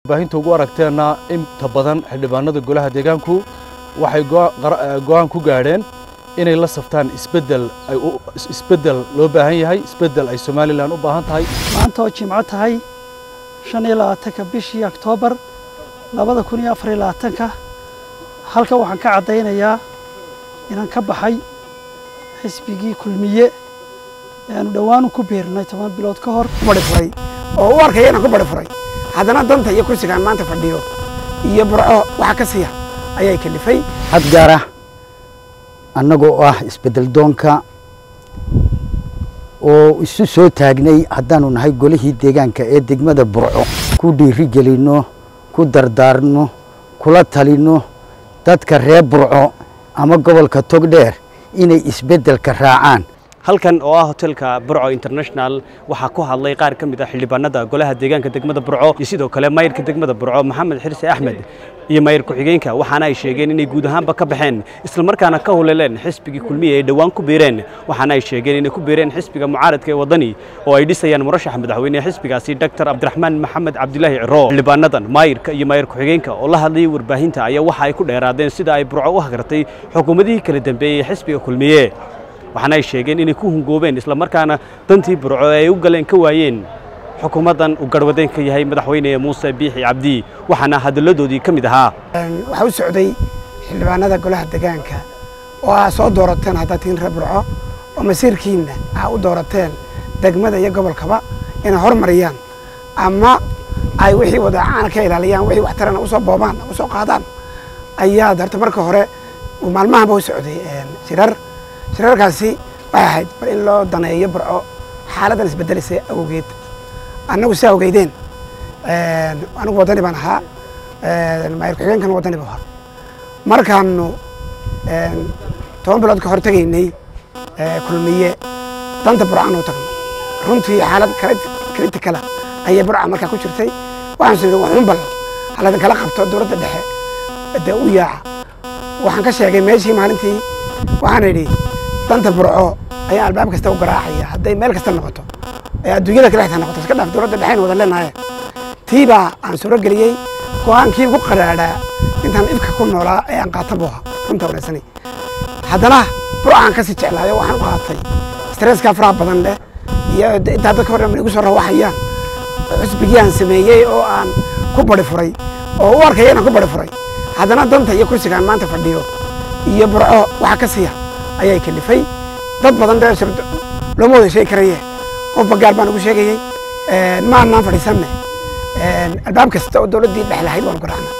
baahinta ugu aragteenna inta badan xildhibaanada golaha deegaanku waxay go'aan ku gaadheen inay la saftaan isbeddel ay isbeddel loo baahan yahay isbeddel ay somalilan u baahan tahay maanta oo jimco tahay shan iyo labaatanka bishii oktoobar labada kun iyo afar iyo labaatanka halka waxaan ka caddaynayaa inaan ka baxay xisbigii kulmiye eanu dhowaanu ku biirnay toban bilood ka hor bari furay oo u arkaya inaan ku bari furay haddana danta iyo kursigaan maanta fadhiyo iyo burco waxa ka siiya ayay kalifay had gaar ah annagoo ah isbeddel doonka oo isu soo taagnay haddaanu nahay golihii deegaanka ee degmada burco ku dhiiri gelinno ku dardaarno kula talinno dadka reer burco ama gobolka togdheer inay isbeddelka raacaan halkan oo ah hotelka burco international waxaa ku hadlay qaar ka mid ah xildhibaanada golaha deegaanka degmada burco iyo sidoo kale mayrka degmada burco maxamed xirse axmed iyo mayr ku-xigeenka waxaana ay sheegeen inay guud ahaanba ka baxeen islamarkaana ka huleleen xisbigii kulmiye ay dhowaan ku biireen waxaana ay sheegeen inay ku biireen xisbiga mucaaradka ee waddani oo ay dhisayaan murashaxa madaxweynehe xisbigaasi doctor cabdiraxmaan maxamed cabdilaahi ciro xildhibaanadan maayirka iyo mayr ku-xigeenka oo la hadlayay warbaahinta ayaa waxa ay ku dheeraadeen sida ay burco u hagartay xukuumadihii kala dambeeyey xisbiga kulmiye waxaana ay sheegeen inay ku hungoobeen islamarkaana dantii burco ee ay u galeen ka waayeen xukuumaddan uu garhwadeen ka yahay madaxweyne muuse biixi cabdi waxaana hadalladoodii ka mid ahaa waxaa u socday xildhibaanada golaha degaanka oo aa soo doorateen haddaad tihiin reer burco oo masiirkiinna aa u doorateen degmada iyo gobolkaba inay hormariyaan ama ay wixii wadacaana ka ilaaliyaan wixii waxtarana usoo boobaan usoo qaadaan ayaa darta marka hore maalmahanba u socday shirar shirarkaasi waxay ahayd bal in loo daneeyo burco xaaladdan isbeddelaysa awgeed annagu si awgeydeen anigu waddani baan ahaa maayir ku-xigeenkana waddani buu ahaa markaanu toban bilood ka hor tegaynay kulmiye danta burcanu tagnay runtii xaalad kritikala ayay burca markaa ku jirtay waxaan sii waxun bal haladin kala qabto dowladda dhexe dee u yaaca waxaan ka sheegay meeshii maalintii waxaan idhi danta burco ayaan albaab kasta u garaacaya hadday meel kasta noqoto ee adduunyada kale xitaa noqoto iska dhaaf dowladda dhexeyn wada leenahay tii baa aan suuro geliyey go-aankii ugu qaraadhaa intaan ifka ku noolaa ee aan qaata buu ahaa runta wanaagsanay haddana burcaan kasii jeclaayo waxaan u qaatay stresska faraha badan leh iyo intaa dadka hor igu soo rawaxayaan xusbigii aan sameeyey oo aan ku bari furay oo u arkaya inaan ku bari furay haddana danta iyo kursigaan maanta fadhiyo iyo burco waxa ka siiya ayay kalifay dad badan dee looma wada sheegi karaye qofba gaar baan ugu sheegayey ma annaan fadhiisanne albaab kasta oo dowladdii dhex lahayd waanu garaacna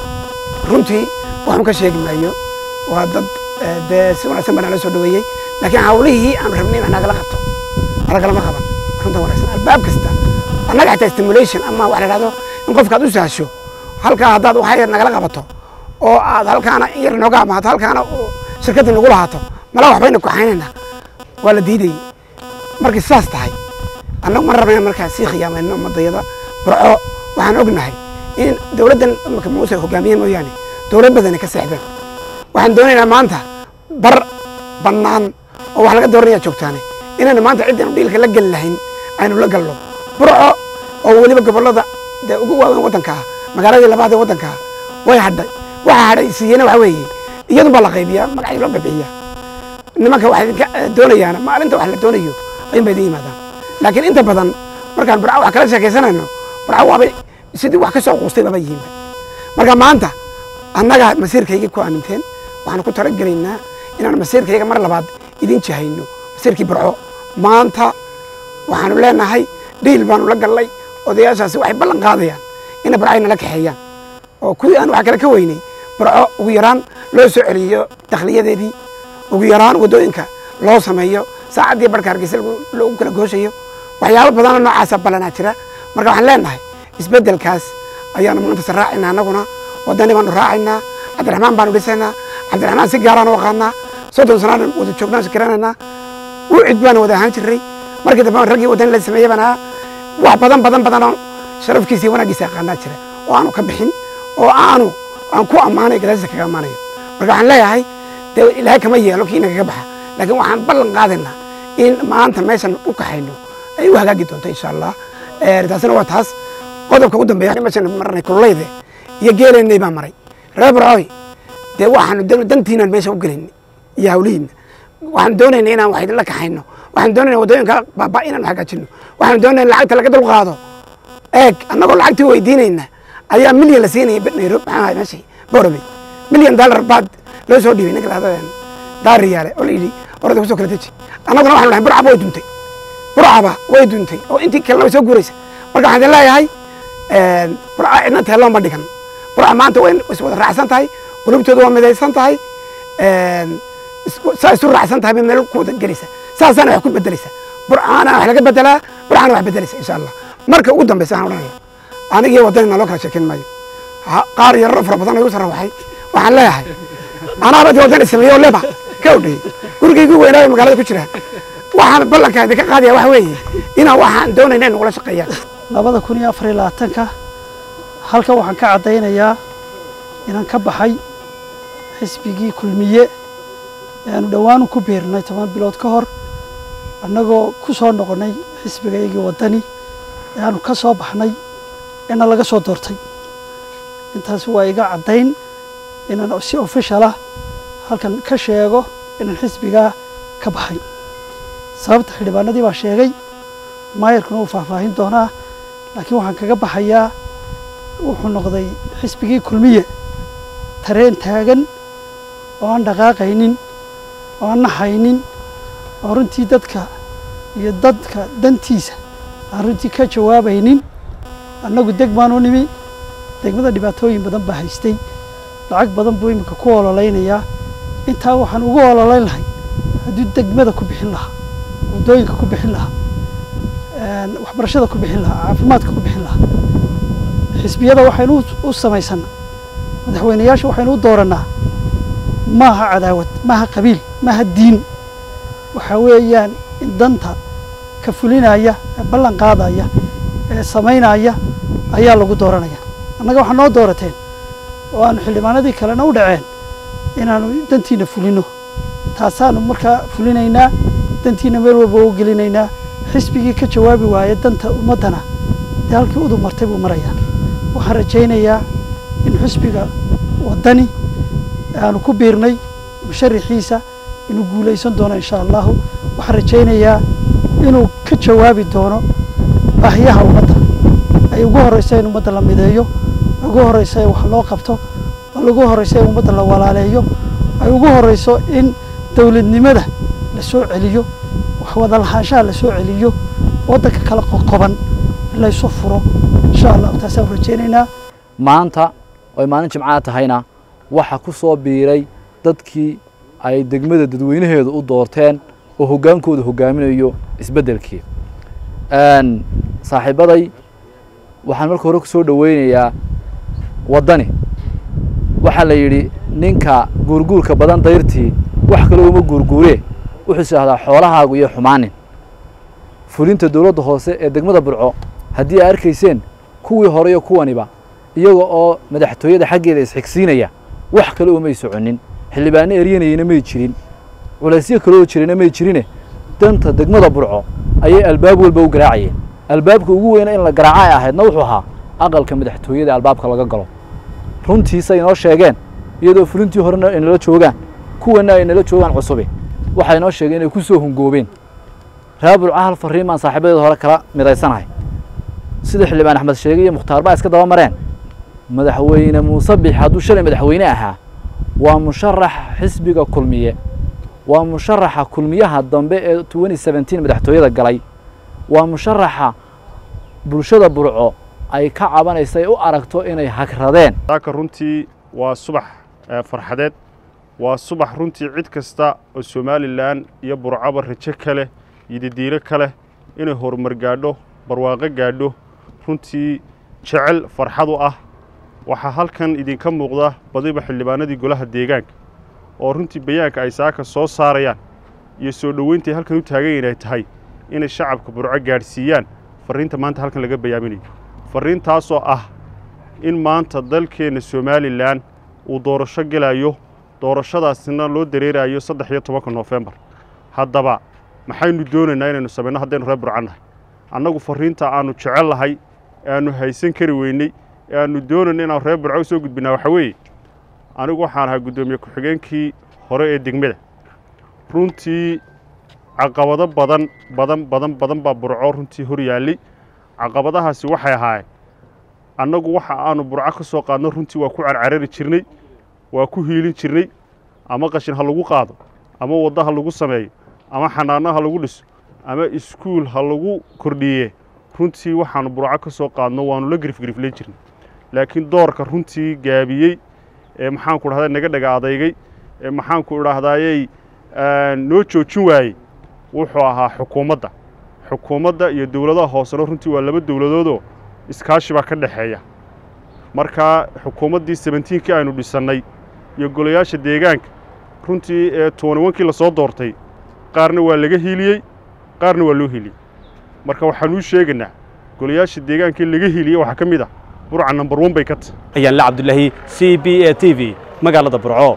runtii waxun ka sheegi maayo waa dad dee si wanaagsan baa nala soo dhaweeyey laakiin hawlihii aanu rabnay inaan nagala qabto nagalama qaban runta wanaagsan albaab kasta annaga xataa stimulation ama waxa la dhahdo in qofka aad u sahasho halkaa haddaad waxay nagala qabato oo aad halkaana yar nooga amaato halkaana shirkadda nagu lahaato mala waxbayna kuxaynaynaa waa la diidayey markay sidaas tahay annagu ma rabnayna markaa sii khiyaamayno ummadayada burco waxaan ognahay in dowladdan imaka muuse hogaamiye mooyaane dowlad badani ka seexdeen waxaan doonaynaa maanta bar bannaan oo wax laga dooranaya joogtaane inaynu maanta ciddaynu dhiilka la geli lahayn aynu la galno burco oo weliba gobollada dee ugu waaweyn waddanka ah magaaladii labaad ee waddanka ah way hadhay waxa hadhay siiyena waxa weeye iyadun baa la qaybiyaa magacyo loo bixiyaa nimanka waxay idinka doonayaana maalinta wax la doonayo ayun bay idin yimaadaan laakiin inta badan markaan burco wax kala sheekaysanayno burco waabay sidii wax ka soo quustay baba yihiinba marka maanta annaga masiirkaygii ku aaminteen waxaan ku talagelaynaa inaan masiirkayga mar labaad idin jahayno masiirkii burco maanta waxaanu leenahay dhiil baanu la gallay odayaashaasi waxay ballan qaadayaan inay burco ay nala kaxeeyaan oo kuwii aan wax kale ka weynay burco ugu yaraan loo soo celiyo dakhliyadeedii ugu yaraan waddooyinka loo sameeyo saacaddii barhka hargeysa lagu kala gooshayo waxyaabo badanoo noocaasa ballanaa jira marka waxaan leenahay isbeddelkaas ayaanu maanta raacaynaa annaguna waddani baanu raacaynaa cabdiraxmaan baanu dhisaynaa cabdiraxmaan si gaaraan u aqaanaa soddon sanaan wada joognaan sikiranaynaa wucid baanu wada ahaan jirray markii dambe raggii waddani la sameeyey baan ahaa wax badan badan badanoo sharafkiisa iyo wanaaggiisa aqaanaa jira oo aanu ka bixin oo aanu aan ku ammaanayo gadaashiisa kaga ammaanayo marka waxaan leeyahay dee ilaahay kama yeelo kii inagaga baxa laakiin waxaan ballan qaadaynaa in maanta meeshan u kaxayno ay u hagaagi doonto insha allah taasina waa taas qodobka u dambeeya meeshan marnay kululeyde iyo geeleennay baa maray reer burcooy dee waxaanu dantiinaan meesha u gelaynay iyo hawlihiina waxaanu doonaynay inaan wax idinla kaxayno waxaanu doonayna waddooyinka baaba inaan hagaajino waxaanu doonayna lacagta laga dul qaado eeg annagoo lacagtii weydiinayna ayaa milyan la siinaya nairobi maxaa ahay meeshii boorame milyan dollar baad loo soo dhiibay ninka lahdo daariyaale oo la yidhi orada kusoo kala deji annaguna waxanu dhahay burcaba way duntay burcaba way duntay oo intii kalena way soo guuraysa marka waxaan idin leeyahay burca cidna teeloon ma dhigan burca maanta way is wada raacsan tahay qulubtooda waa midaysan tahay saa isu raacsan tahay bay meel ku wada gelaysa saasaana wax ku bedelaysa burcaana wax laga bedelaa burcaana wax bedelaysa insha allah marka ugu dambeysa waxaan odhanaya anigii waddanina loo kala sheekeyn maayo qaar yararo fara badan igu sarrawaxay waxaan leeyahay anaaba dii waddan ismeeyo oo leba ka odhayey gurigaygu weynaayo magaalada ku jira waxaan ballanka idinka qaadaya waxa weeye inaan waxaan doonayna in nagula shaqeeyaan labada kun iyo afar iyo labaatanka halkan waxaan ka caddaynayaa inaan ka baxay xisbigii kulmiye ee aanu dhowaanu ku biirnay toban bilood ka hor annagoo ku soo noqonnay xisbigaygii waddani ee aanu ka soo baxnay ina laga soo doortay intaas waa iga caddayn inaan si ofishal ah halkan ka sheego inaan xisbigaa ka baxay sababta xildhibaanadii baa sheegay maayarkuna uu faahfaahin doonaa laakiin waxaan kaga baxayaa wuxuu noqday xisbigii kulmiye tareen taagan oo aan dhaqaaqaynin oo aan naxaynin oo runtii dadka iyo dadka dantiisa aan runtii ka jawaabaynin annagu deg baan u nimi degmada dhibaatooyin badan baa haystay lacag badan buu iminka ku ololeynayaa intaa waxaan ugu ololeyn lahay hadduu degmada ku bixin lahaa waddooyinka ku bixin lahaa waxbarashada ku bixin lahaa caafimaadka ku bixin lahaa xisbiyada waxaynu u samaysannaa madaxweyneyaasha waxaynu u doorannaa maaha cadaawad maaha qabiil maaha diin waxaa weeyaan in danta ka fulinaya ee ballan qaadaya ee samaynaya ayaa lagu dooranaya annaga waxaa noo doorateen oo aanu xildhibaanadii kalena u dhaceen inaanu dantiina fulino taasaanu markaa fulinaynaa dantiina meel walba u gelinaynaa xisbigii ka jawaabi waaya danta ummaddana dee halkii udub martay buu marayaa waxaan rajaynayaa in xisbiga waddani aanu ku biirnay musharaxiisa inuu guulaysan doono insha allahu waxaan rajaynayaa inuu ka jawaabi doono baahiyaha ummadda ay ugu horreysa in ummadda la mideeyo ugu horreysa in wax loo qabto ugu horreysa in ummadda la walaaleeyo ay ugu horreyso in dowladnimada la soo celiyo wax wada lahaanshaha la soo celiyo waddanka kala qoqoban laysu furo insha allahu taasaan rajaynaynaa maanta oy maalin jimcaa tahayna waxa ku soo biiray dadkii ay degmada dadweynaheedu u doorteen oo hoggaankooda hoggaaminayo isbeddelkii saaxiibaday waxaan marka hore ku soo dhoweynayaa waddani waxaa la yidhi ninka guurguurka badan dayrtii wax kale uma guurguuree wuxuu is idhahdaa xoolahaagu iyo xumaanin fulinta dowladda hoose ee degmada burco haddii ay arkayseen kuwii hore iyo kuwaniba iyaga oo madaxtooyada xaggeeda isxigsiinaya wax kale umay soconin xildhibaano eryanayeyna may jirin culaysyo kale oo jirayna may jirine danta degmada burco ayay albaab walba u garaacayeen albaabka ugu weyna in la garaaca ay ahaydna wuxuu ahaa aqalka madaxtooyada albaabka laga galo runtiisa inoo sheegeen iyadoo fulintii horena ay nala joogaan kuwana ay nala joogaan cusubi waxay inoo sheegeen inay ku soo hungoobeen reer burco hal fariin baan saaxiibadeeda hore kala midaysanahay sida xildhibaan axmed sheegay iyo mukhtaar baa iska daba mareen madaxweyne muuse bix hadduu shalay madaxweyne ahaa waa musharax xisbiga kulmiye waa musharaxa kulmiyaha dambe ee twenty seventeen madaxtooyada galay waa musharaxa bulshada burco ay ka cabanaysa ay u aragto inay hagradeen saaka runtii waa subax farxadeed waa subax runtii cid kasta oo somalilan iyo burcaba rajo ka leh iyo didiilo ka leh inay horumar gaadho barwaaqo gaadho runtii jecel farxad u ah waxaa halkan idinka muuqda badiba xildhibaanadii golaha deegaanka oo runtii bayaanka ay saaka soo saarayaan iyo soo dhoweyntai halkan u taagan inay tahay inay shacabka burco gaadhsiiyaan farriinta maanta halkan laga bayaaminayo farriintaasoo ah in maanta dalkeenna somalilan uu doorasho gelayo doorashadaasina loo dareerayo saddex iyo tobanka noofembar haddaba maxaynu doonaynaa inaynu samayno haddaynu reer burco nahay annagu farriinta aannu jecel lahay ee aannu haysan kari weyney ee aannu doonayna inaan reer burco u soo gudbinaa waxaa weeye anigu waxaan ahaa guddoomiye ku-xigeenkii hore ee degmada runtii caqabado badan badan badan badan baa burco runtii hor yaallay caqabadahaasi waxay ahaayeen annagu waxa aanu burco ka soo qaadno runtii waa ku carcarari jirnay waa ku hiilin jirnay ama qashin ha lagu qaado ama waddo ha lagu sameeyo ama xanaano ha lagu dhiso ama iskuul ha lagu kordhiye runtii waxaanu burco ka soo qaadno waanu la girifgiriflayn jirnay laakiin doorka runtii gaabiyey ee maxaanku dhahdaa naga dhaga adeygay ee maxaanku idhaahdayey noo joojin waayey wuxuu ahaa xukuumadda xukuumadda iyo dowladaha hoosena runtii waa laba dowladoodoo iskaashi baa ka dhexeeya markaa xukuumaddii sebentiinkii aynu dhisannay iyo golayaasha deegaanka runtii ee tobanwankii la soo doortay qaarna waa laga hiiliyey qaarna waa loo hiiliyey marka waxaanuu sheegaynaa golayaasha deegaankii laga hiiliyey waxaa ka mid ah burca nambar wan bay ka tahay ayaan la cabdulaahi c b a t v magaalada burco